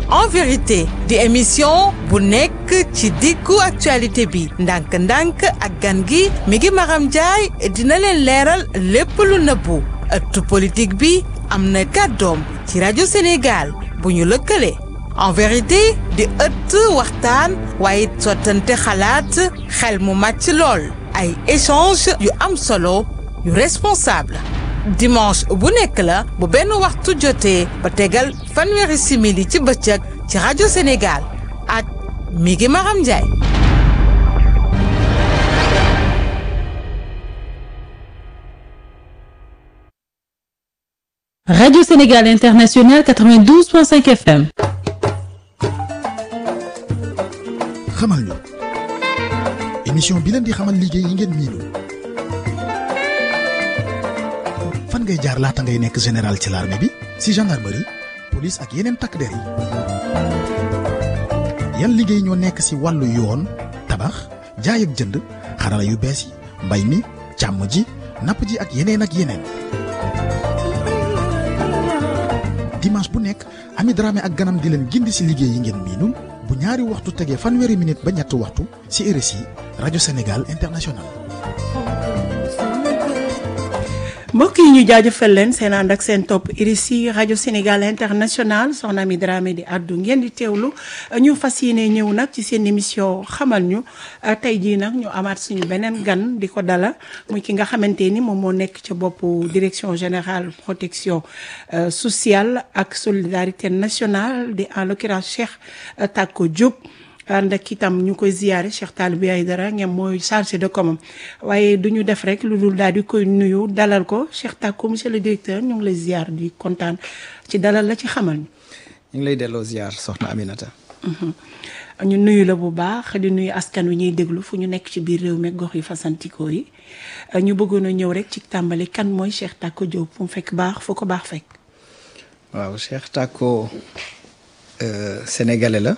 en vérité di émission bu nekk ci diggu actualité bi ndànk-ndànk ak gan gi mi ngi Maram Ndiaye dina leen leeral lépp lu nëbbu ëttu politique bi am na kàddoom ci rajo Sénégal bu ñu lëkkale en vérité di ëtt waxtaan waaye sottante xalaat xel mu màcc lool ay échange yu am solo yu responsable dimanche bu nekk la bu benn waxtu jotee ba tegal fanweeri simili ci bëccëg ci rajo Sénégal ak mi ngi Maram Ndiaye. Radio Sénégal International 92.5 FM. xamal ñu émission bi leen di xamal liggéey yi ngeen miinul fan ngay jaar laata ngay nekk général ci l'armée bi si gendarmerie police ak yeneen takk der yi yan liggéey ñoo nekk si wàllu yoon tabax jaay ak jënd xarala yu bees yi mbay mi càmm ji napp ji ak yeneen ak yeneen dimanche bu nekk Ami Dramé ak ganam di leen gindi si liggéey yi ngeen miinul bu ñaari waxtu tegee fanweeri minute ba ñetti waxtu ci RSI rajo Sénégal international. mbokk yi ñu jaajëfal leen seen ànd ak seen topp RSI rajo Sénégal international soxna mi Dramé di àddu ngeen di teewlu ñu fas yéene ñëw nag ci seen émission xamal ñu tey jii nag ñu amaat suñu beneen gan di ko dala muy ki nga xamante ni moom moo nekk ca boppu direction générale protection sociale ak solidarité nationale di en l'occurrence Cheikh Tako Diop. ànd ak itam ñu koy ziyaare Cheikh Talibé Aïdara ngeen mooy chargé de com waaye du ñu def rek lu dul daal di koy nuyu dalal ko Cheikh Tako monsieur le directeur ñu ngi lay ziyaar di kontaan ci dalal la ci xamal ñu. ñu ngi lay delloo ziyaar soxna Aminata. ñu nuyu la bu baax di nuyu askan wi ñuy déglu fu ñu nekk ci biir réew mi gox yi fasantikoo yi ñu bëggoon a ñëw rek ci tàmbali kan mooy Cheikh Tako Diop fu mu fekk baax fu ko baax fekk. waaw Cheikh Tako sénégalais la.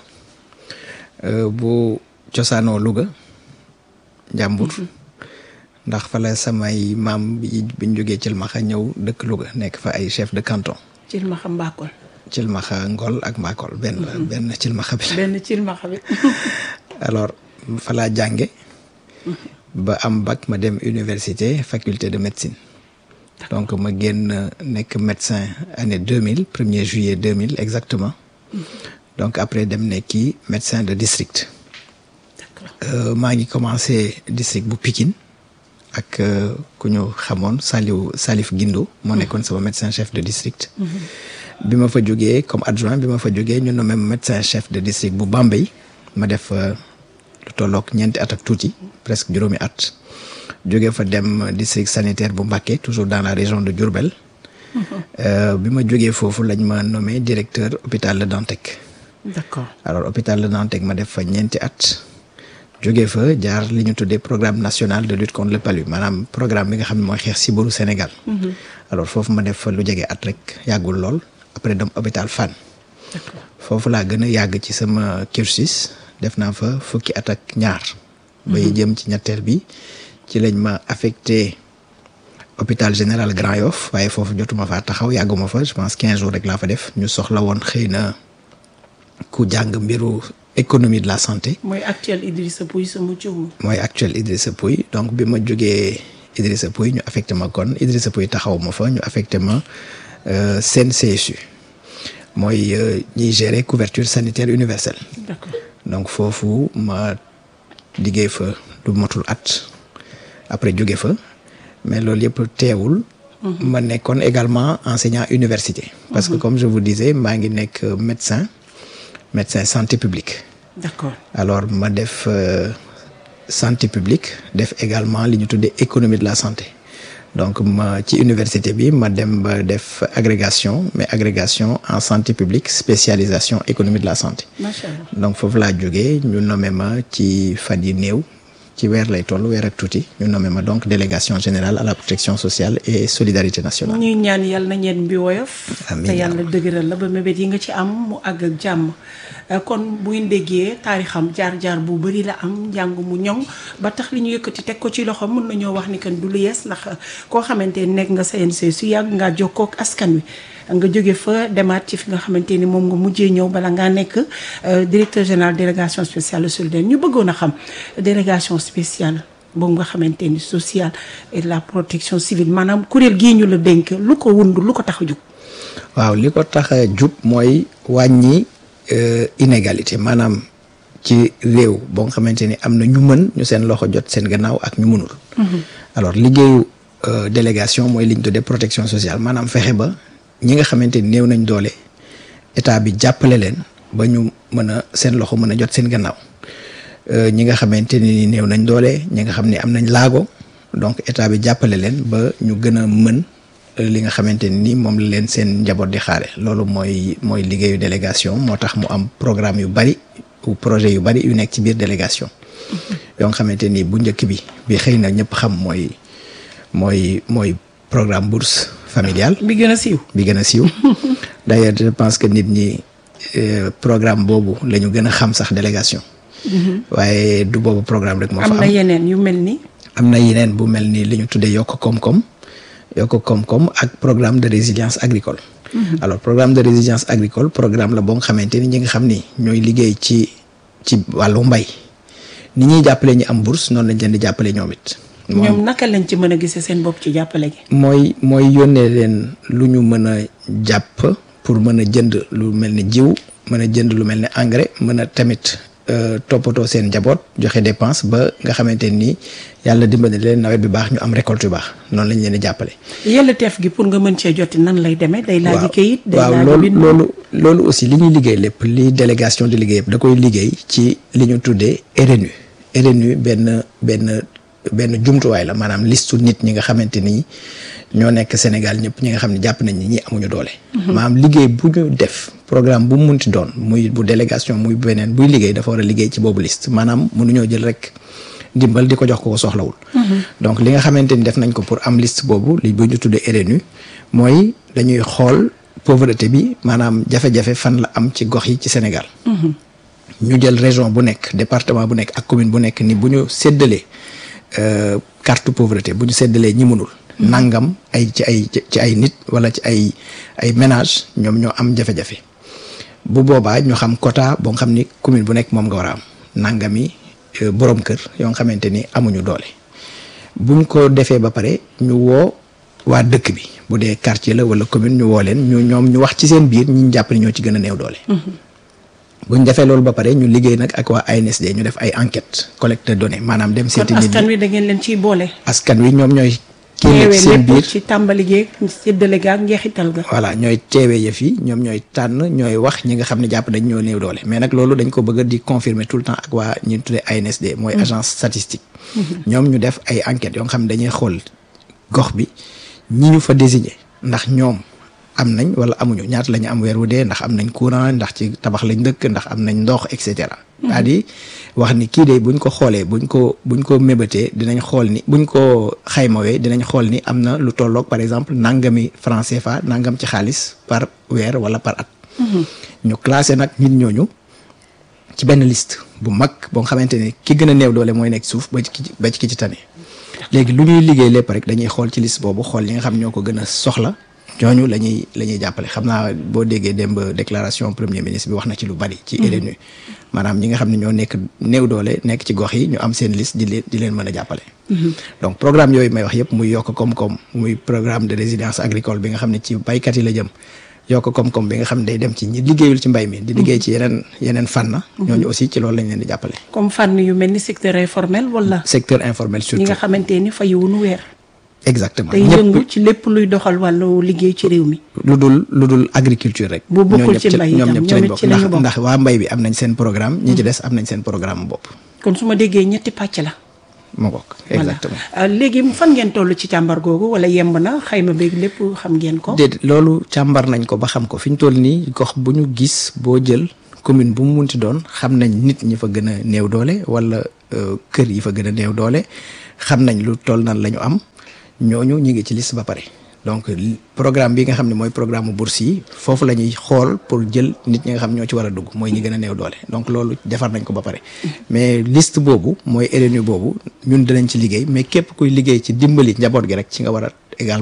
bu cosaanoo Louga njàmbur ndax fa la samay maam yi biñ jógee Cilmaxa ñëw dëkk Louga nekk fa ay chef de canton Cilmaxa Mbakol Cilmaxa Ngol ak Mbakol benn benn Cilmaxa bi benn Cilmaxa bi alors fa laa jànge ba am bac ma dem université faculté de médecine donc ma génn nekk médecin année 2000 premier juillet 2000 exactement donc après dem nekki médecin de district maa ngi commencé district bu Pikine ak ku ñu xamoon Saliou Salif Guindo moo nekkoon sama médecin chef de district bi ma fa jógee comme adjoint bi ma fa jógee ñu nommé médecin chef de district bu Bambey ma def lu tolloog ñeenti at ak tuuti presque juróomi at jógee fa dem district sanitaire bu Mbacké toujours dans la région de Diourbel bi ma jógee foofu lañ ma nommé directeur hôpital Le Dantec d'accord alors hôpital Le Dantec ma def fa ñeenti at jógee fa jaar li ñu tuddee programme national de lutte contre le palu maanaam programme bi nga xam ne mooy xeex sibiru Sénégal. alors foofu ma def fa lu jege at rek yàggul lool après dem hôpital Fann. foofu laa gën a yàgg ci sama cursus def naa fa fukki at ak ñaar. bay jëm ci ñetteel bi ci lañ ma affecté hôpital général Grand Yoff waaye foofu jotuma faa taxaw yàgguma fa je pense quinze jours rek laa fa def ñu soxla woon xëy na. ku jàng mbiru économie de la santé. mooy actuel Idrissa Pouye sama jiw. mooy actuel Idrissa Pouye donc bi ma jógee Idrissa Pouye ñu affecté ma kon Idrissa Pouye taxaw ma fa ñu affecté ma CNCSU mooy ñiy gérer couverture sanitaire universelle. d'accord donc foofu ma liggéey fa lu motul at après jóge fa mais loolu yëpp teewul. ma nekkoon également enseignant université. parce que comme je vous disais maa ngi nekk médecin. médecin santé publique. d'accord alors ma def euh, santé publique def également li ñu tuddee économie de la santé donc ma ci université bi ma dem ba def agrégation mais agrégation en santé publique spécialisation économie de la santé. macha allah donc foofu laa jógee ñu nommé ma ci fan yi néew ci weer lay toll weer ak tuuti ñu nommé ma donc délégation générale à la protection sociale et solidarité nationale. ñuy ñaan yàlla na ñeen bi woyof Amiin te yaa yàlla dëgëral la ba mébét yi nga ci am mu àgg ak jàmm Euh, kon bu ngeen déggee taarixam jaar-jaar bu bëri la am njàng mu ñoŋ ba tax li ñu yëkkati teg ko ci loxo mën nañoo wax ni kan du lu yees ndax koo xamante ne nekk nga CNC su yàgg ngaa jokkoo ak askan wi nga jóge fa demaat ci fi nga xamante ni moom nga mujjee ñëw bala ngaa nekk directeur général délégation spéciale solidaire ñu bëggoon a xam délégation spéciale boobu nga xamante ni sociale et la protection civile maanaam kuréel gii ñu la dénk lu ko wund lu ko tax a jug. waaw li ko tax a jub mooy wàññi inégalité maanaam ci réew boo nga xamante ni am na ñu mën ñu seen loxo jot seen gannaaw ak ñu mënul. alors liggéeyu délégation mooy li ñu tuddee protection sociale maanaam fexe ba ñi nga xamante ni néew nañ doole état bi jàppale leen ba ñu mën a seen loxo mën a jot seen gannaaw ñi nga xamante ni néew nañ doole ñi nga xam ni am nañ laago donc état bi jàppale leen ba ñu gën a mën. li nga xamante ni moom la leen seen njaboot di xaare loolu mooy mooy liggéeyu délégation moo tax mu am programme yu bari ou projet yu bari yu nekk ci biir délégation yoo nga xamante ni bu njëkk bi bi xëy na ñëpp xam mooy mooy mooy programme bourse familiale bi gën a siiw bi gën a siiw d'ailleurs je pense que nit ñi programme boobu la ñu gën a xam sax délégation waaye du boobu programme rek moo fa am am na yeneen yu mel ni am na yeneen bu mel ni li ñu tuddee yokk koom-koom yokk koom-koom ak programme de résilience agricole alors programme de résilience agricole programme la boo nga xamante ni ñi nga xam ni ñooy liggéey ci ci wàllu mbay ni ñuy jàppale ñi am bourse noonu lañ leen di jàppale ñoom it ñoom naka lañ ci mën a gisee seen bopp ci jàppale gi mooy mooy yónnee leen lu ñu mën a jàpp pour mën a jënd lu mel ni jiw mën a jënd lu mel ni engrais mën a tamit toppatoo seen njaboot joxe dépense ba nga xamante ni yàlla dimbali leen nawet bi baax ñu am récolte yu baax noonu lañ leen di jàppale. yàlla teef gi pour nga mën cee joti nan lay demee. day laaj kayit day waaw laaj loolu bind. loolu loolu aussi li ñuy liggéey lépp li délégation di liggéey yëpp da koy liggéey ci li ñu tuddee RNU RNU benn benn benn jumtuwaay la maanaam listu nit ñi nga xamante ni ñoo nekk Sénégal ñëpp ñi nga xam ne jàpp nañ ni ñi amuñu doole. maanaam liggéey bu ñu def programme bu mu munti doon muy bu délégation muy beneen buy liggéey dafa war a liggéey ci boobu liste maanaam mënuñoo jël rek ndimbal di ko jox ko ko soxlawul. donc li nga xamante ni def nañ ko pour am liste boobu li bu ñu tuddee RNU mooy dañuy xool pauvreté bi maanaam jafe-jafe fan la am ci gox yi ci Sénégal. ñu jël région bu nekk département bu nekk ak commune bu nekk ni bu ñu séddalee euh, carte pauvreté bu ñu séddalee ñi mënul. nangam ay ci ay ci ay nit wala ci ay ay ménage ñoom ñoo am jafe-jafe bu boobaa ñu xam quota boo nga xam ni commune bu nekk moom nga war a am nangami euh, borom kër yoo nga xamante ni amuñu doole buñ ko defee ba pare ñu woo waa dëkk bi bu dee quartier la wala commune ñu woo leen ñu ñoom ñu wax ci seen biir ñi ñu jàpp ni ñoo ci gën a néew doole. buñ defee loolu ba pare ñu liggéey nag ak waa ANSD ñu def ay enquête collecte de données maanaam dem kon seeti nit askan ñi wi da ngeen leen ciy boole. askan wi ñoom ñooy kii nekk teewee seen lépp biir ci tàmbali geeg séddale ga ak njeexital ga. voilà ñooy teewee yëf yi ñoom ñooy tànn ñooy wax ñi nga xam ne jàpp dañ ñoo néew doole mais nag loolu dañ ko bëgg di confirmer tout le temps ak waa ñi tuddee ANSD mooy agence statistique ñoom ñu def ay enquêtes yoo nga xam ne dañuy xool gox bi ñi ñu fa désigné ndax ñoom am nañ wala amuñu ñaata la ñu am weer wu dee ndax am nañ courant ndax ci tabax lañ dëkk ndax am nañ ndox et cetera. c'est-à-dire wax ni kii de buñ ko xoolee buñ ko buñ ko mébatee dinañ xool ni buñ ko xaymawee dinañ xool ni am na lu tolloog par exemple nangami franc CFA nangam ci xaalis par weer wala par at. ñu classé nag nit ñooñu ci benn liste bu mag boo nga xamante ni ki gën a néew doole mooy nekk suuf ba ci ki ba ci ki ci tane. léegi lu ñuy liggéey lépp rek dañuy xool ci liste boobu xool ñi nga xam ñoo ko gën a soxla ñooñu la ñuy la ñuy jàppale xam naa boo déggee démb déclaration premier ministre bi wax na ci lu bari. ci RNU maanaam ñi nga xam ne ñoo nekk néew doole nekk ci gox yi ñu am seen liste di leen di leen mën a jàppale. donc programme yooyu may wax yëpp muy yokk koom-koom muy programme de résilience agricole bi nga xam ne ci baykat yi la jëm. yokk koom-koom bi nga xam ne day dem ci ñi liggéeyul ci mbay mi. di liggéey ci yeneen yeneen fànn. ñooñu aussi ci loolu lañ leen di jàppale. comme fànn yu mel ni secteur informel wala. secteur informel ñi surtout nga xamante ni fayiwunu weer. exactement tey ñëpp yëngu ci lépp luy doxal wàllu liggéey ci réew mi. lu dul lu dul agriculture rek. Bu bokkul ñoo ci ñëpp mbay ñoom itam, ñëpp ci ñoom lañ it bokk ci lañu ndax bokk. ndax waa mbay bi am nañ seen programme ñi ci des am nañ seen programme bopp. kon su ma déggee ñetti pàcc la. moo bokk exactement. voilà Euh, léegi fan ngeen toll ci càmbar googu wala yemb na xayma beeg lépp xam ngeen ko. déedéet loolu càmbar nañ ko ba xam ko fi ñu toll nii gox bu ñu gis boo jël commune bu mu munti doon xam nañ nit ñi fa gën a néew doole wala euh, kër yi fa gën a néew doole xam nañ lu toll nan la ñu am ñooñu ñu ngi ci liste ba pare. donc li- programme bi nga xam ne mooy programme mu bourse yi foofu la ñuy xool pour jël nit ñi nga xam ñoo ci war a dugg mooy ñi gën a néew doole donc loolu defar nañ ko ba pare. mais liste boobu mooy RNU boobu ñun dinañ ci liggéey mais képp kuy liggéey ci dimbali njaboot gi rek ci nga war a également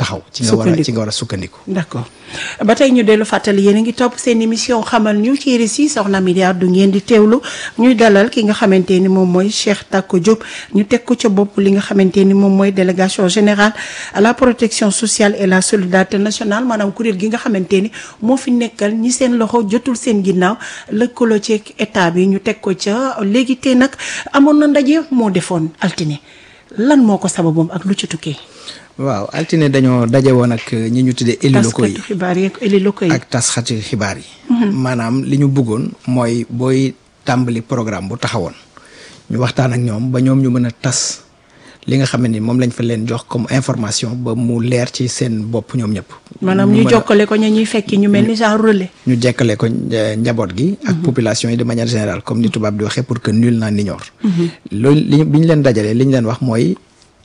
taxaw ci nga war a Sukkandiku. ci nga war a sukkandiku d'accord ba tey ñu dellu fàttali yéen a ngi topp seen émission xamal ñu ci RSI soxna mi Abdou ngeen di teewlu ñuy dalal ki nga xamante ni moom mooy Cheikh Tako Diop ñu teg ko ca bopp li nga xamante ni moom mooy délégation générale à la protection sociale et la solidarité nationale maanaam kuréel gi nga xamante ni moo fi nekkal ñi seen loxo jotul seen ginnaaw lëkkaloo ci état bi ñu teg ko ca léegi tey nag amoon na ndaje moo defoon altine lan moo ko sababoom ak lu ci tukkee. waaw altine dañoo daje woon ak ñi ñu tuddee élus locaux yi taskatu xibaar yeeg élus locaux yi. ak tasxati xibaar yi maanaam li ñu bëggoon mooy booy tàmbali programme bu taxawoon ñu waxtaan ak ñoom ba ñoom ñu mën a tas li nga xam ne ni moom lañ fa leen jox comme information ba mu leer ci seen bopp ñoom ñëpp maanaam ñu ñu mën a- jokkale ko ña ñuy fekki ñu mel ni genre relais. ñu jekkale ko eh, njaboot gi ak population yi de manière générale comme ni tubaab di waxee pour que nul n'en ignore loolu li ñu- bi ñu leen dajalee li ñu leen wax mooy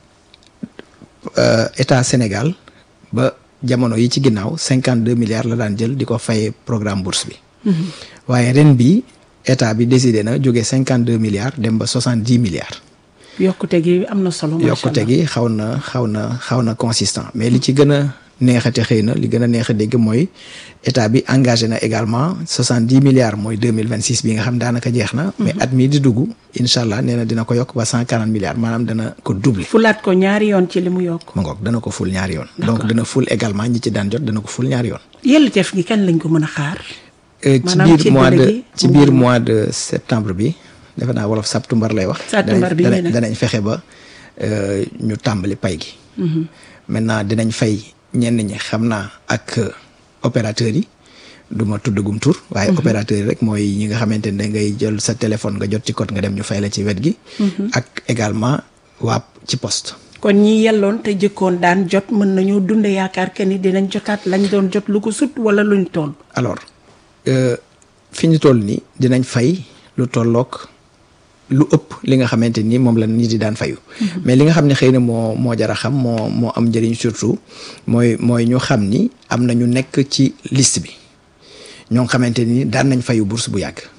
euh, état Sénégal ba jamono yi ci ginnaaw cinquante deux milliards la daan jël di ko fayee programme bourse bi waaye ren bi état bi décidé na jóge cinquante deux milliards dem ba soixante dix milliards yokkute gi am na solo. macha yokkute allah gi xaw na xaw na xaw na consistant mais li ci gën a neexate xëy na li gën a neex a dégg mooy état bi engagé na également soixante dix milliards mooy deux mille vingt six bi nga xam daanaka jeex na. mais at mii di dugg incha allah nee na dina ko yokk ba cent quarante milliards maanaam dana ko doubler. fulaat ko ñaari yoon ci li mu yokk. ma ngoog dana ko ful ñaari yoon. donc dana ful également ñi ci daan jot dana ko ful ñaari yoon. yelliteef gi kañ lañ ko mën a xaar. Euh, ci Maanaam ci biir mois délai de gi, ci biir mois de septembre bi defe naa wolof septembre lay wax. Septembre bi danañ nee na. danañ fexe ba euh, ñu tàmbali pay gi. maintenant dinañ fay ñenn ñi xam naa ak euh, opérateurs yi du ma tuddagum tur. waaye opérateurs yi rek mooy ñi nga xamante ne ngay jël sa téléphone nga jot ci code nga dem ñu fay la ci wet gi. ak également waa ci poste. kon ñi yelloon te jëkkoon daan jot mën nañoo dunde yaakaar que ni dinañ jotaat lañ doon jot lu ko sut wala luñ toll. alors euh, fi ñu toll nii dinañ fay lu tollook lu ëpp li nga xamante ni moom la nit di daan fayu mais li nga xam ne xëy na moo moo jar a xam moo moo am njëriñ surtout mooy mooy ñu xam ni am na ñu nekk ci liste bi ñoo nga xamante ni daan nañ fayu bourse bu yàgg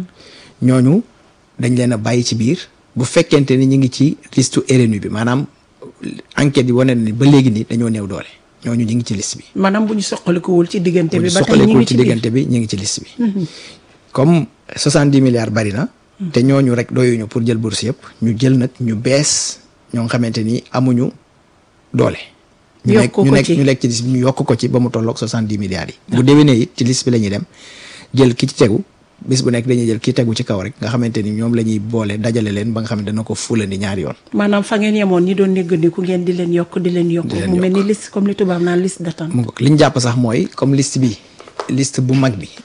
ñooñu dañ leen a bàyyi ci biir bu fekkente ni ñu ngi ci liste RNU bi maanaam enquête yi wane na ni ba léegi nii dañoo néew doole ñooñu ñu ngi ci liste bi maanaam bu ñu soqalikuwul ci diggante bu bi ñu ba tey ñu soxalekul ngi ci ci biir diggante bi ñu ngi ci liste bi comme soixante dix milliards bari na te ñooñu rek doyuñu pour jël bourse yëpp ñu jël nag ñu bees ñoo nga xamante ni amuñu doole ñu Yokk nekk ko ñu nekk ci. ñu nekk ci liste bi ñu yokk ko ci ba mu tolloog soixante dix milliards yi bu déwénee it ci liste bi la ñuy dem jël ki ci tegu bis bu nekk dañuy jël ki tegu ci kaw rek nga xamante ni ñoom la ñuy boole dajale leen ba nga xam ne dana ko fulandi ñaari yoon maanaam fa ngeen yemoon ñi doon néggandiku ngeen di leen yokk di leen yokk Di leen mu mel ni yokk. liste comme li tubaab naan liste d'attente mu ngoog li ñu jàpp sax mooy comme liste bi liste bu mag bi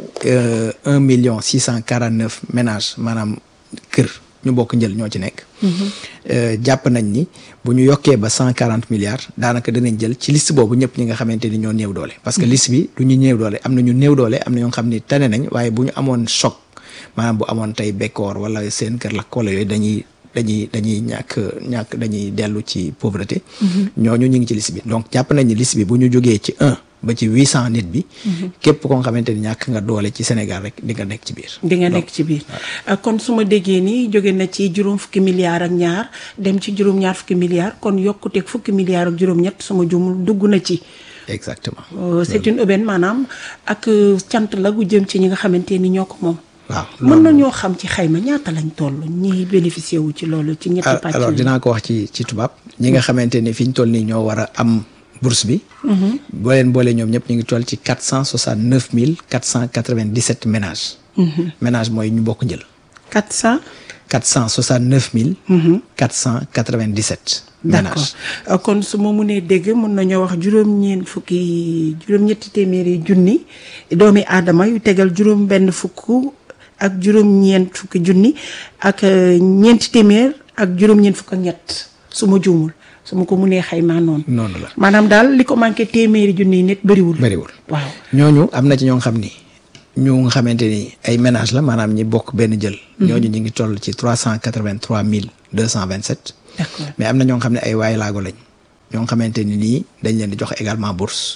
un million six cent quarante neuf ménages maanaam kër ñu bokk njël ñoo ci nekk Euh, jàpp nañ ni bu ñu yokkee ba cent quarante milliards daanaka danañ jël ci liste boobu ñëpp ñi nga xamante ni ñoo néew doole parce que liste bi du ñu néew doole am na ñu néew doole am na ñoo xam ni tane nañ waaye bu ñu amoon choc maanaam bu amoon tey bekkoor wala seen kër lakk wala yooyu dañuy dañuy dañuy ñàkk ñàkk dañuy dellu ci pauvreté ñooñu ñu ngi ci liste bi donc jàpp nañ ni liste bi bu ñu jógee ci un ba ci huit cent nit bi képp koo nga xamante ni ñàkk nga doole ci Sénégal rek di nga nekk ci biir di nga nekk ci biir Uh, kon su ma déggee ni jóge na ci juróom fukki milliards ak ñaar dem ci juróom ñaar fukki milliards kon yokkuteeg fukki milliards ak juróom-ñett suma jumul dugg na ci exactement Uh, c'est une aubaine maanaam ak uh, cant la gu jëm ci ñi nga xamante ni ñoo ko moom waaw mën nañoo xam ci xayma ñaata lañ toll ñi bénéficié wu ci loolu ci ñetti Al- pàcc alors yi. dinaa ko wax ci ci tubaab ñi nga xamante ni fi ñu toll nii ñoo war a am bourse bi boo leen boolee ñoom ñëpp ñu ngi toll ci quatre cent soixante neuf mille quatre cent quatre vingt dix sept ménages ménage mooy ñu bokk njël 400 quatre cent soixante neuf mille quatre cent quatre vingt dix sept d'accord ménages Uh, kon su ma mënee dégg mën nañoo wax juróom-ñeent fukki juróom-ñetti téeméeri junni doomi aadama yu tegal juróom benn fukk ak juróom-ñeent fukki junni ak uh, ñeenti téeméer ak juróom-ñeent fukk ak ñett su ma juumul su ma ko mënee xaymaa noonu noonu la maanaam daal li ko manqué téeméeri junni nit bëriwul bëriwul waaw ñooñu am na ci ñoo xam ni ñu nga xamante ni ay ménage la maanaam ñi bokk benn jël ñooñu ñu ngi toll ci trois cent quatre vingt trois mille deux cent vingt sept d'accord mais am na ñoo xam ne ay waay laago lañ ñoo xamante ni nii dañ leen di jox également bourse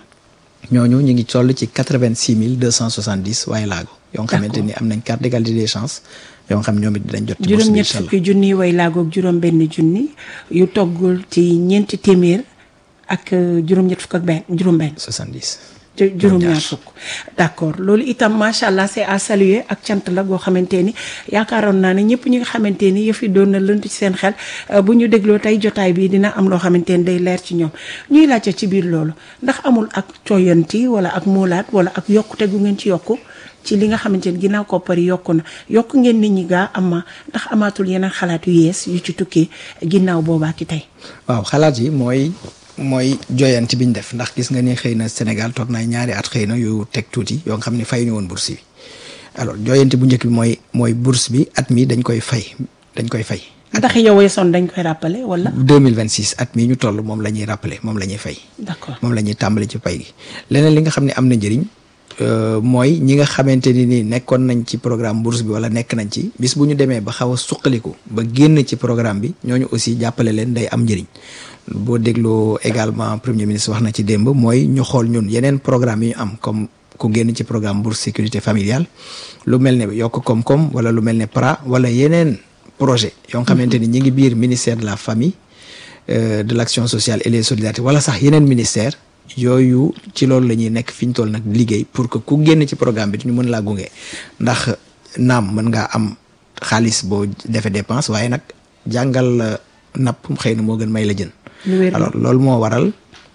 ñooñu ñu ngi toll ci quatre vingt six mille deux cent soixante dix waaye laago yoo nga xamante ni am nañ carte d'égalité des chances yoo nga xam ñoom it dinañ jot ci bourse bi juróom-ñett incha allah fukki junni way laagoog juróom benn junni yu toggul ci ñeenti téeméer ak euh, juróom-ñett fukk ak benn juróom-benn. 70. ju- juróom-ñaar fukk d'accord loolu itam macha allah c'est à saluer ak cant la goo xamante ni yaakaaroon naa ne ñëpp ñi nga xamante ni yëf yi doon na lënt ci seen xel euh, bu ñu dégloo tey jotaay bi dina am loo xamante ni day leer ci ñoom ñuy laajte ci biir loolu ndax amul ak cooyanti wala ak moolaat wala ak yokkute gu ngeen ci yokku ci li nga xamante ni ginnaaw koppar yi yokku na yokk ngeen nit ñi gaa ama ndax amaatul yeneen xalaat yu yees yu ci tukkee ginnaaw boobaa ki tey waaw xalaat yi mooy mooy joyanti bi ñu def ndax gis nga ni xëy na Sénégal toog na ñaari at xëy na yu teg tuuti yoo nga xam ne fay ñu woon bourse bi alors joyanti bu njëkk bi mooy mooy bourse bi at mi dañ koy fay dañ koy fay. ndax yow weesoon dañ koy rappeler wala 2026 at mi ñu toll moom la ñuy rappeler moom la ñuy fay. d'accord moom la ñuy tàmbali ci pay gi leneen li nga xam ne am na njëriñ euh, mooy ñi nga xamante ni nii nekkoon nañ ci programme bourse bi wala nekk nañ ci bis bu ñu demee ba xaw a suqaliku ba génn ci programme bi ñooñu aussi jàppale leen day am njëriñ boo dégloo également premier ministre wax na ci démb mooy ñu xool ñun yeneen programme yi ñu am comme ku génn ci programme bourse sécurité familiale lu mel ne yokk koom-koom wala lu mel ne PRA wala yeneen projet yoo nga xamante ni ñi ngi biir ministère de la famille euh, de l'action sociale et les solidarités wala sax yeneen ministère yooyu ci loolu la ñuy nekk fi ñu toll nag liggéey pour que ku génn ci programme bi ñu mën laa gunge ndax naam mën ngaa am xaalis boo defee dépense waaye nag jàngal la napp xëy na moo gën may la jën lu wér la. alors loolu moo waral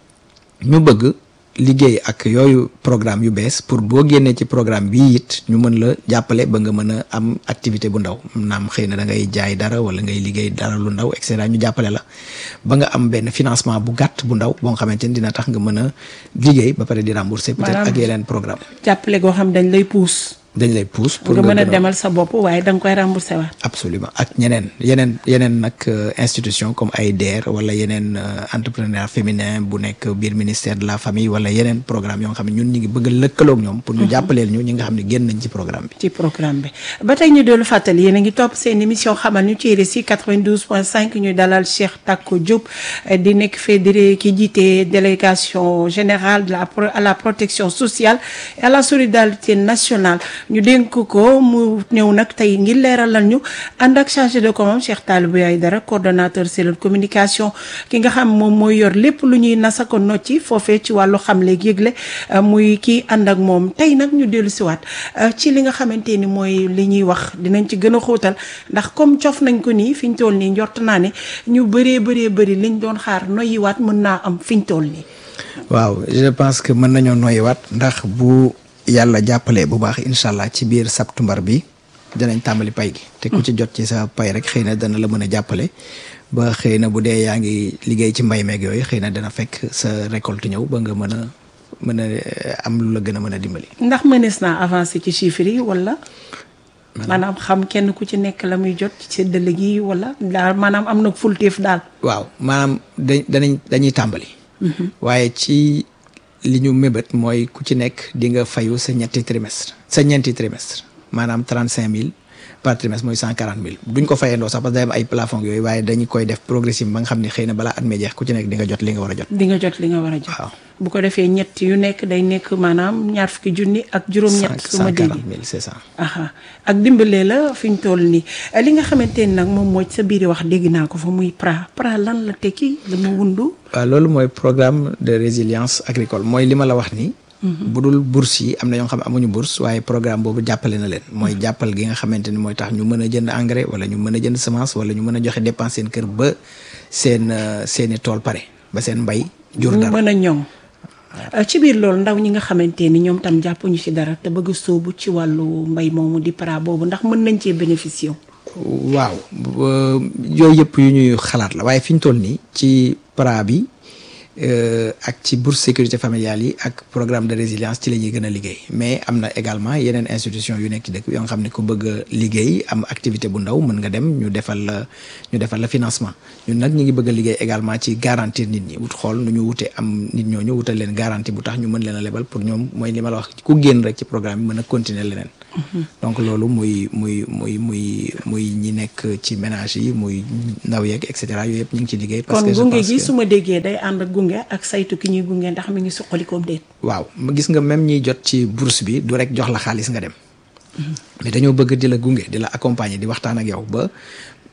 ñu bëgg liggéey ak yooyu programme yu bees pour boo génnee ci programme bii it ñu mën la jàppale ba nga mën a am activité bu ndaw naam xëy na da ngay jaay dara wala ngay liggéey dara lu ndaw et cetera ñu jàppale la ba nga am benn financement bu gàtt bu ndaw boo nga xamante ni dina tax nga mën a liggéey ba pare di rembourser peut-être Maanaam- ak yeneen programme jàppale goo xam dañ lay pousse dañ lay pousse pour nga mën a gën demal sa bopp waaye da nga koy rembourser waat absolument ak ñeneen yeneen yeneen nag euh, institution comme ay DER wala yeneen euh, entrepreneur féminin bu nekk biir ministère de la famille wala yeneen programme yoo nga xam ne ñun ñu ngi bëgg a lëkkaloog ñoom pour ñu jàppaleel ñu ñi nga xam ne génn nañ ci programme bi ci programme bi ba tey ñu dellu fàttali yéen a ngi topp seen émission xamal ñu ci RSI 92.5 ñu dalal Cheikh Tako Diop eh, di nekk fédéré ki jiite délégation générale de la pro- à la protection sociale et à la solidarité nationale ñu dénk ko mu ñëw nag tey ngir leeralal ñu ànd ak chargé de com Cheikh Talibou Aïdara coordonnateur cellule communication ki nga xam moom mooy yor lépp lu ñuy nasa ko nocci foofee ci wàllu xam léegi yëgle eh, muy kii ànd ak moom tey nag ñu dellu siwaat eh, ci li nga xamante ni mooy li ñuy wax dinañ ci gën a xóotal ndax comme cof nañ ko nii fi ñu toll nii njort naa ne ñu bëree bëree bëri liñ doon xaar noyyiwaat mën naa am fi ñu toll nii. waaw je pense que mën nañoo noyyiwaat ndax bu yàlla jàppalee bu baax incha allah ci biir septembre bi dinañ tàmbali pay gi te ku ci jot ci sa pay rek xëy na dana la mën a jàppale ba xëy na bu dee yaa ngi liggéey ci mbay meeg yooyu xëy na dana fekk sa récolte ñëw ba nga mën a mën a eh, am lu la gën a mën a dimbali. ndax mënees naa avancer ci chiffres yi wala. maanaam xam kenn ku ci nekk la muy jot ci séddale gi wala daal maanaam am na fulteef daal. waaw maanaam da danañ dañuy tàmbali. waaye ci li ñu mébét mooy ku ci nekk di nga fayu sa ñetti trimestre sa ñeenti trimestre maanaam trente cinq mille par trimestre mooy cent quarante mille duñ ko fayandoo sax parce que day am ay plafond yooyu waaye dañu koy def progressif ba nga xam ne xëy na balaa at mi jeex ku ci nekk di nga jot li nga war a jot. di nga jot li nga war a jot. waaw bu ko defee ñett yu nekk day nekk maanaam ñaar fukki junni ak juróom-ñett. su ma cent dégg quarante mille c'est ça. aha ak dimbalee la fi ñu toll nii li nga xamante ni nag moom mooy sa biir wax dégg naa ko fa muy PRA PRA lan la tekki la mu wundu. waaw loolu mooy programme de résilience agricole mooy li ma la wax nii. bu dul bourse yi am na ñoo xam ne amuñu bourse waaye programme boobu jàppale na leen. mooy jàppal gi nga xamante ni mooy tax ñu mën a jënd engrais wala ñu mën a jënd semence wala ñu mën a joxe dépense seen kër ba seen euh, seeni tool pare ba seen mbay. jur ñu dara mën a ñoŋ. ci biir loolu ndaw ñi nga xamante ni ñoom tam jàppuñu ci dara te bëgg a sóobu ci wàllu mbay moomu di PRA boobu ndax mën nañ cee bénéficier wu. waaw euh, yooyu yëpp yu ñuy xalaat la waaye fi ñu toll nii ci PRA bi euh, ak ci bourse sécurité familiale yi ak programme de résilience ci la ñuy gën a liggéey mais am na également yeneen institution yu nekk ci dëkk bi yoo nga xam ne ku bëgg a liggéey am activité bu ndaw mën nga dem ñu defal la ñu defal la financement ñun nag ñu ngi bëgg a liggéey également ci garantir nit ñi wut xool nu ñu wute am nit ñooñu wutal leen garantie bu tax ñu mën leen a lebal pour ñoom mooy li ma la wax ku génn rek ci programme bi mën a continuer leneen donc loolu muy muy muy muy muy ñi nekk ci ménage yi muy ndaw yeeg et cetera yooyu yëpp ñu ngi ci liggéey. parce kon que je gunge pense gi que- su ma déggee day ànd ak gunge ak saytu ki ñuy gunge ndax mi ngi suqalikoom déet. waaw ma gis nga même ñiy jot ci bourse bi du rek jox la xaalis nga dem mais dañoo bëgg di la gunge di la accompagner di waxtaan ak yow ba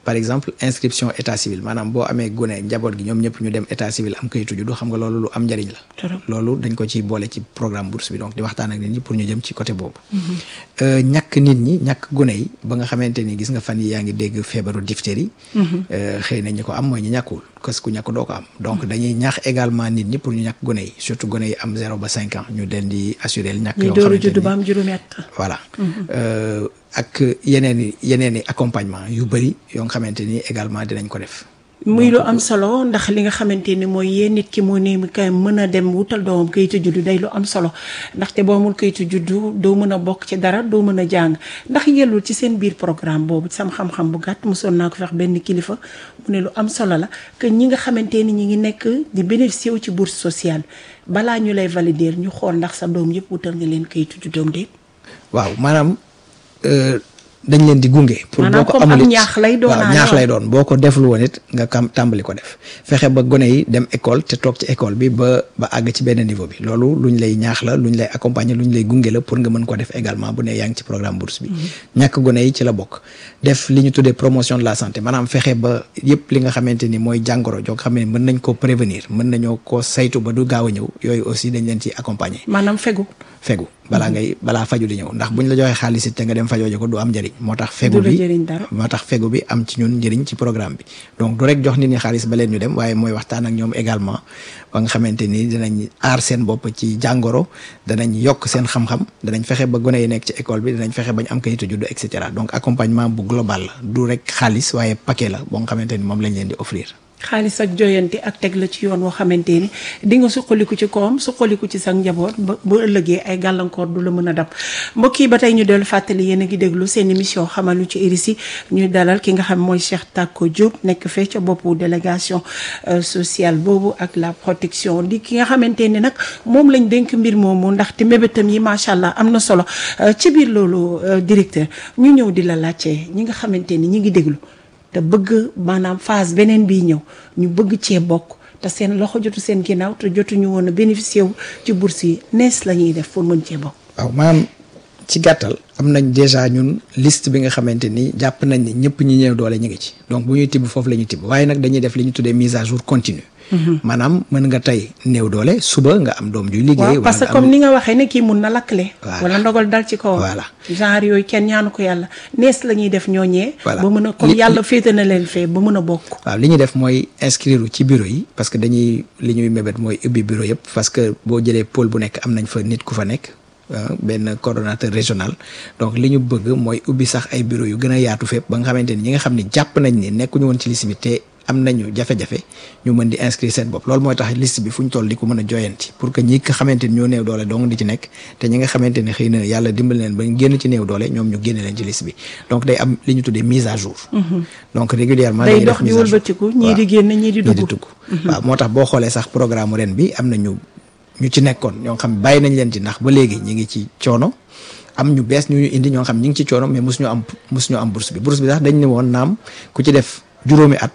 par exemple inscription état civil maanaam boo amee gune njaboot gi ñoom ñëpp ñu dem état civil am kayitu juddu xam nga loolu lu am njëriñ la Trop. loolu dañ ko ci boole ci programme bourse bi donc di waxtaan ak nit ñi pour ñu jëm ci côté boobu Euh, ñàkk nit ñi ñàkk gune yi ba nga xamante ni gis nga fan yi yaa ngi dégg feebaru diphtérie euh, xëy na ñi ko am mooy ñi ñàkkul parce que ku ñàkk doo ko am donc dañuy ñaax également nit ñi pour ñu ñàkk gune yi surtout gune yi am zéro ba cinq ans ñu leen di assurer ñàkk ñu yoo door a xamante judd ni ba am juróomi at. voilà Euh, ak yeneen i yeneen i accompagnement yu bëri yoo nga xamante ni également dinañ ko def muy lu am solo ndax li nga xamante ni mooy yéen nit ki moo ne mi kay mën a dem wutal doomam kayitu juddu day lu am solo ndaxte boo amul kayitu juddu doo mën a bokk ci dara doo mën a jàng ndax yellul ci seen biir programme boobu ci sama xam-xam bu gàtt mosoon naa ko fex benn kilifa mu ne lu am solo la que ñi nga xamante ni ñi ngi nekk di bénéficier wu ci bourse sociale balaa ñu lay valider ñu xool ndax sa doom yëpp wutal nga leen kayitu juddoom de waaw maanaam euh, dañ leen di gunge. pour Maanaam boo ko comme amul am it ñaax lay doon waaw naa ñaax yoon. lay doon boo ko deful woon it nga kam tàmbali ko def fexe ba gone yi dem école te toog ci école bi ba ba àgg ci benn niveau bi loolu luñ lay ñaax la luñ lay accompagner luñ lay gunge la pour nga mën ko def également bu ne yaa ngi ci programme bourse bi. ñàkk gone yi ci la bokk. def li ñu tuddee promotion de la santé maanaam fexe ba yëpp li nga xamante ni mooy jàngoro joo xam ne mën nañ ko prévenir mën nañoo ko saytu ba du gaaw a ñëw yooyu aussi dañ leen ci accompagner. maanaam fegu fegu balaa ngay balaa faju di ñëw ndax buñ la joxee xaalis it te nga dem fajoo ji ko du am njëriñ moo tax fegu Du la bi jëriñ dara. moo tax fegu bi am ci ñun njëriñ ci programme bi donc du rek jox nit ñi xaalis ba leen ñu dem waaye mooy waxtaan ak ñoom également ba nga xamante ni dinañ aar seen bopp ci jàngoro danañ yokk seen xam-xam danañ fexe ba gone yi nekk ci école bi danañ fexe bañ am kayitu juddu et cetera donc accompagnement bu global la du rek xaalis waaye paquet la boo nga xamante ni moom lañ leen di offrir xaalis ak joyante ak teg la ci yoon woo xamante ni di nga suqaliku ci koom suqaliku ci sa njaboot ba ba ëllëgee ay gàllankoor du la mën a dab mbokk yi ba tey ñu dellu fàttali yéen a ngi déglu seen émission xamal ñu ci RISI ñu dalal ki nga xam mooy Cheikh Tako Diop nekk fee ca boppu délégation euh, sociale boobu ak la protection di ki nga xamante ni nag moom lañ dénk mbir moomu ndaxte mébétam yi macha allah am na solo Euh, ci biir loolu euh, directeur ñu ñëw di la laajte ñi nga xamante ni ñi ngi déglu. te bëgg maanaam phase beneen bii ñëw ñu bëgg cee bokk te seen loxo jotu seen ginnaaw te jotuñu woon a bénéficier wu ci bourse yi nees la ñuy def pour mën cee bokk. waaw maanaam ci gàttal am nañ déjà ñun liste bi nga xamante ni jàpp nañ ni ñëpp ñi ñëw doole ñu ngi ci donc bu ñuy tibb foofu la ñuy tibb waaye nag dañuy def li ñu tuddee mise à jour continue maanaam mën nga tey néew doole suba nga am doom juy liggéey waaw parce que nga am- comme ni nga waxee ne kii mun na lakkle. Voilà. wala ndogal dal ci kawam. Voilà. genre yooyu kenn ñaanu ko yàlla nees la ñuy def ñooñee. Voilà. ba mën a comme Li- yàlla féete na leen fee ba mën a bokk. waaw li ñuy def mooy inscrire ci bureau yi parce que dañuy li ñuy mébét mooy ubbi bureau yëpp parce que boo jëlee pôle bu nekk am nañ fa nit ku fa nekk ah, benn coordonnateur régional donc li ñu bëgg mooy ubbi sax ay bureau yu gën a yaatu fépp ba nga xamante ni ñi nga xam ne jàpp nañ ni nekkuñu woon ci liste bi te am nañu jafe-jafe ñu mën di inscrire seen bopp loolu mooy tax liste bi fu ñu toll di ko mën a joyanti pour que ñi nga xamante ni ñoo néew doole dong di ci nekk te ñi nga xamante ni xëy na yàlla dimbali leen ba ñu génn ci néew doole ñoom ñu génne leen ci liste bi donc day am li ñu tuddee mise à jour donc régulièrement day dañuy def dox di mise à jour. wëlbatiku ñii di Waaw. génn ñii di ñii di dugg. dugg waaw moo tax boo xoolee sax programme ren bi am na ñu ñu ci nekkoon ñoo xam bàyyi nañ leen ci ndax ba léegi ñi ngi ci coono am ñu bees ñu ñu indi ñoo xam ñi ngi ci coono mais mosuñu am mosuñu am bourse bi bourse bi sax dañ ne woon naam ku ci def juróomi at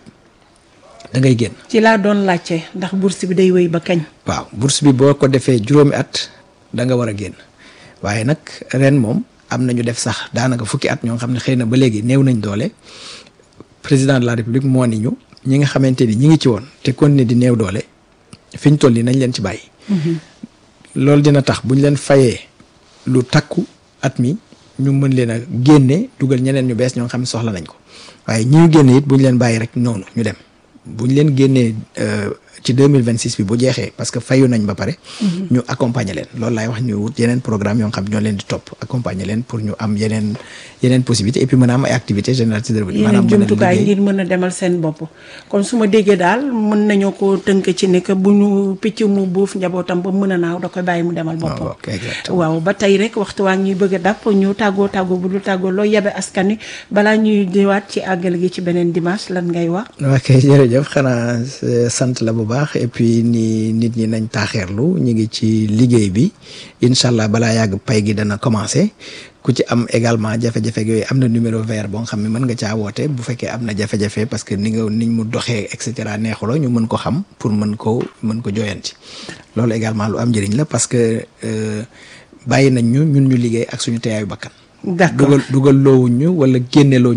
da ngay génn ci laa doon laajte ndax bourse bi day wéy ba kañ. waaw bourse bi boo ko defee juróomi at da nga war a génn waaye nag ren moom am na ñu def sax daanaka fukki at ñoo xam ne xëy na ba léegi néew nañ doole président de la république moo ni ñu ñi nga xamante ni ñi ngi ci woon te continuer di néew doole fi ñu toll nii nañ leen ci bàyyi. loolu dina tax bu ñu leen fayee lu takku at mi ñu mën leen a génne dugal ñeneen ñu bees ñoo xam ne soxla nañ ko waaye ñi ñu génne it bu ñu leen bàyyi rek noonu ñu dem bu ñu leen génnee euh, ci deux mille vingt six bi bu jeexee parce que fayu nañ ba pare. ñu accompagner leen loolu laay wax ñu wut yeneen programme yoo xam ñoo leen di topp accompagner leen pour ñu am yeneen yeneen possibilité et puis mën a am ay activités génératrices de revenu. yeneen mën a jumtukaay liggéey. ngir mën a demal seen bopp kon su ma déggee daal mën nañoo ko tënk ci ne que bu ñu picc mu buuf njabootam ba mën a naaw da koy bàyyi mu demal boppam. ok, exactement. waaw ba tey rek waxtu waa ngi ñuy bëgg a dàpp ñu tàggoo tàggoo bu dul tàggoo loo yabe askan wi balaa ñuy diwaat ci àggal gi ci beneen dimanche lan ngay wax. ok jërëjëf xanaa euh, sant la bu baax et puis ni nit ñi nañ taaxeerlu ñu ngi ci liggéey bi incha allah balaa yàgg pay gi dana commencé ku ci am également jafe-jafe yooyu am na numéro vert boo nga xam ne mën nga caa woote bu fekkee am na jafe-jafe parce que ni nga niñ mu doxee et cetera neexuloo ñu mën ko xam pour mën ko mën ko joyanti loolu également lu am njëriñ la parce que euh, bàyyi nañ ñu ñun ñu liggéey ak suñu teeyaayu bakkan d'accord dugal dugal loowuñ ñu wala génne loo ñu nit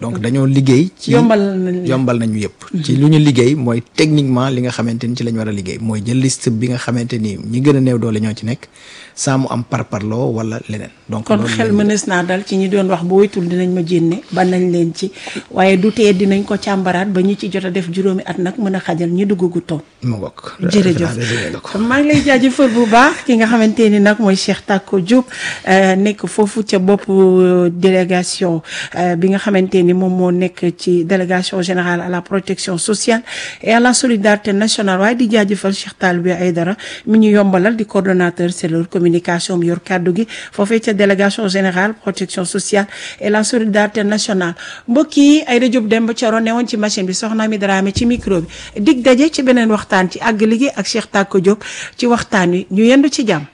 donc dañoo liggéey ci yombal nañ yombal nañu yëpp ci lu ñu liggéey mooy techniquement li nga xamante ni ci la ñu war a liggéey mooy jël liste bi nga xamante ni ñi gën a néew doole ñoo ci nekk saa mu am parparloo wala leneen donc kon loolu xel lañ- mënees naa dal ci ñi doon wax bu wéytul dinañ ma jénne ba nañ leen ci waaye du tee dinañ ko càmbaraat ba ñi ci jot a def juróomi at nag mën a xajal ñi dugg gu toon mu bokk jërëjëf résumé nga ko. maa ngi lay jaajëfal bu baax ki nga xamante ni nag mooy Cheikh Tako Diop euh, nekk foofu ca bopp euh, délégation euh, bi nga xamante ni moom moo nekk ci délégation générale à la protection sociale et à la solidarité nationale waaye di jaajëfal Cheikh Talibé Aïdara mi ñu yombalal di coordonnateur cellule communication bi yor kàddu gi foofee ca délégation générale protection sociale et la solidarité nationale mbokk yi Aïda Diop Demba Thioro newoon ci machine bi soxna mi Dramé ci micro bi dig daje ci beneen waxtaan ci àgg liggéey ak Cheikh Tako Diop ci waxtaan wi ñu yendu ci jàmm.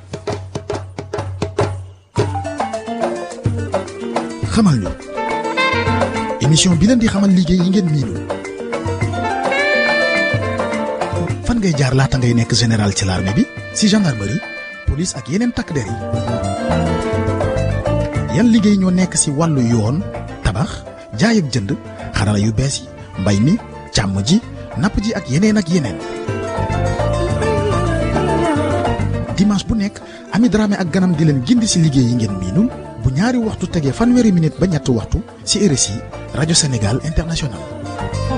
xamal ñu émission bi leen di xamal liggéey yi ngeen miinul fan ngay jaar laata ngay nekk général ci l'armée bi si gendarmerie police ak yeneen takk der yi yan liggéey ñoo nekk si wàllu yoon tabax jaay ak jënd xarala yu bees yi mbay mi càmm ji napp ji ak yeneen ak yeneen dimanche bu nekk Ami Dramé ak ganam di leen gindi si liggéey yi ngeen miinul bu ñaari waxtu tegee fanweeri minute ba ñetti waxtu si RSI rajo Sénégal international